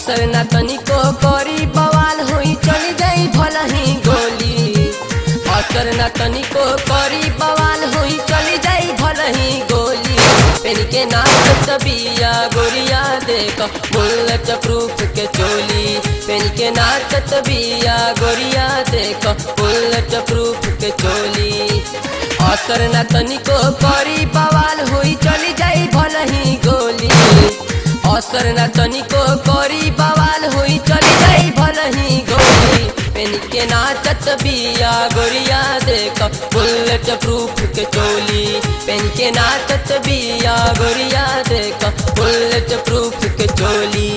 असर ना तनिको करी बवाल होई चली जाई भलही गोली असर ना तनिको करी बवाल होई चली जाई भलही गोली पेन के नाचत बिया गोरिया देख बुलेट प्रूफ के चोली पेन के नाचत बिया गोरिया देख बुलेट प्रूफ के चोली असर ना तनिको करी बवाल होई चली जाई भलही गोली असर ना तनिको करी बवाल होई चली जाई भलही गोली पेन के नाचत बिया गोरिया देख बुलेट प्रूफ के चोली पेन के नाचत बिया गोरिया देख बुलेट प्रूफ के चोली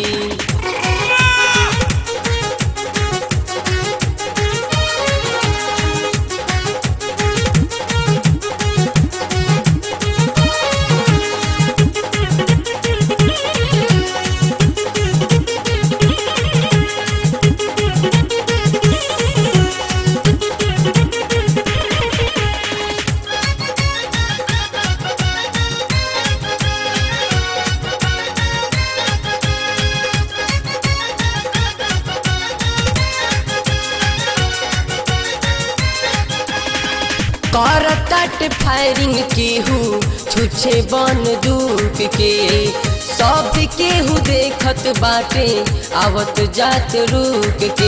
करतट फायरिंग केहू छुछे बन दूप के सब केहू देखत बाटे आवत जात रुक के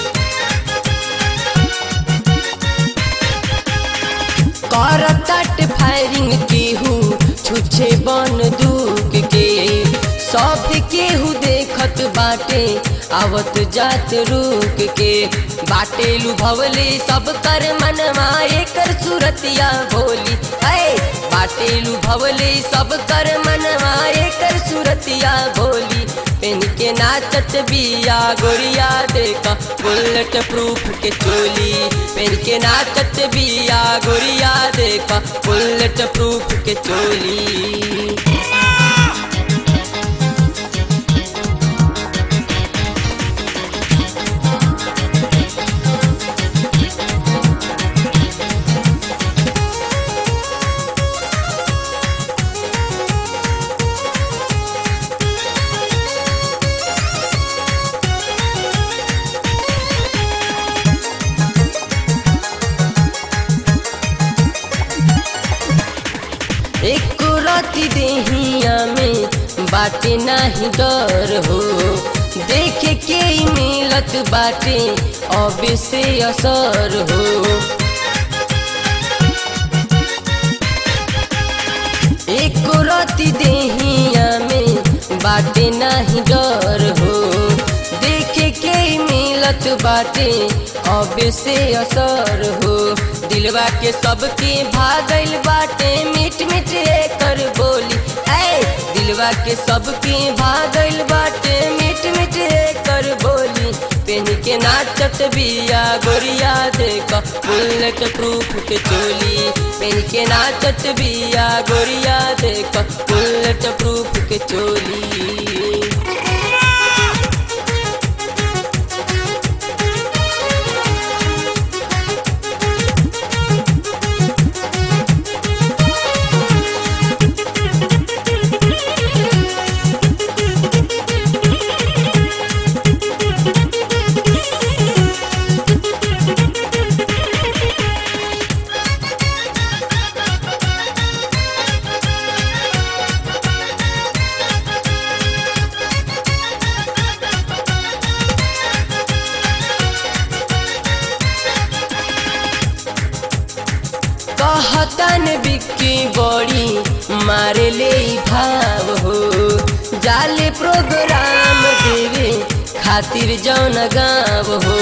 करतट फायरिंग केहू छुछे बन दूक के सब केहू देखत बाटे आवत जात रुक के बाटे लुभवले सब कर मनवा एकर सूरतिया भोली ऐ बाटे लुभवले सब कर मनवा एकर सूरतिया भोली पेन के नाचत बिया गोरिया देख बुलेट प्रूफ के चोली पेन के नाचत बिया गोरिया देख बुलेट प्रूफ के चोली एक राती देहिया में बाटे नाही डर हो देखे के ही मिलत बाटे अब से असर हो एक राती देहिया में बाटे नाही डर हो देखे के ही मिलत बाटे अब से असर हो दिलवा के सबके भागल बाटे मिट मिट कर बोली ऐ दिलवा के सबके भागल बाटे मिट मिट कर बोली पेन के नाचत बिया गोरिया देख बुलेट प्रूफ के चोली पेन के नाचत बिया गोरिया देख बुलेट प्रूफ के चोली कहतन बिक्की बड़ी मारे ले भाव हो जाले प्रोग्राम देवे खातिर जौन गाँव हो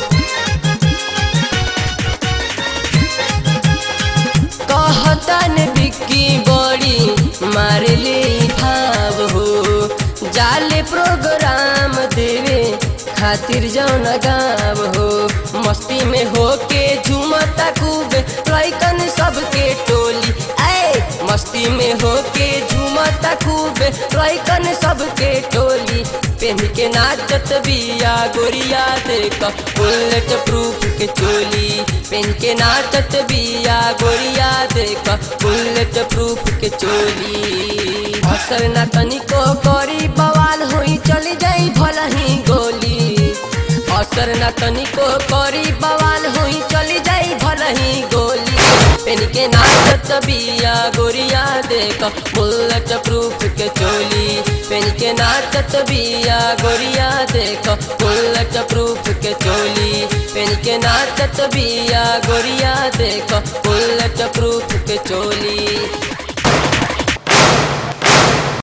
कहतन बिक्की बड़ी मारे ले भाव हो जाले प्रोग्राम देवे खातिर जौन गाँव हो मस्ती में होके झूमता खूब लैकन सबके टोली ऐ मस्ती में होके झूमता खूब लैकन सबके टोली पेन के नाचत बिया गोरिया देख बुलेट प्रूफ के चोली पेन के नाचत बिया गोरिया देख बुलेट प्रूफ के चोली असर ना तनिको करी बवाल होई चली जाई जाई भलही गोली असर न तनिको करी बवाल हुई चली जाई भलही गोली पेन के नाचत बिया गोरिया देख बुलेट प्रूफ के चोली पेन के नाचत बिया गोरिया देख बुलेट प्रूफ के चोली पेन के नाचत बिया गोरिया देख बुलेट प्रूफ के चोली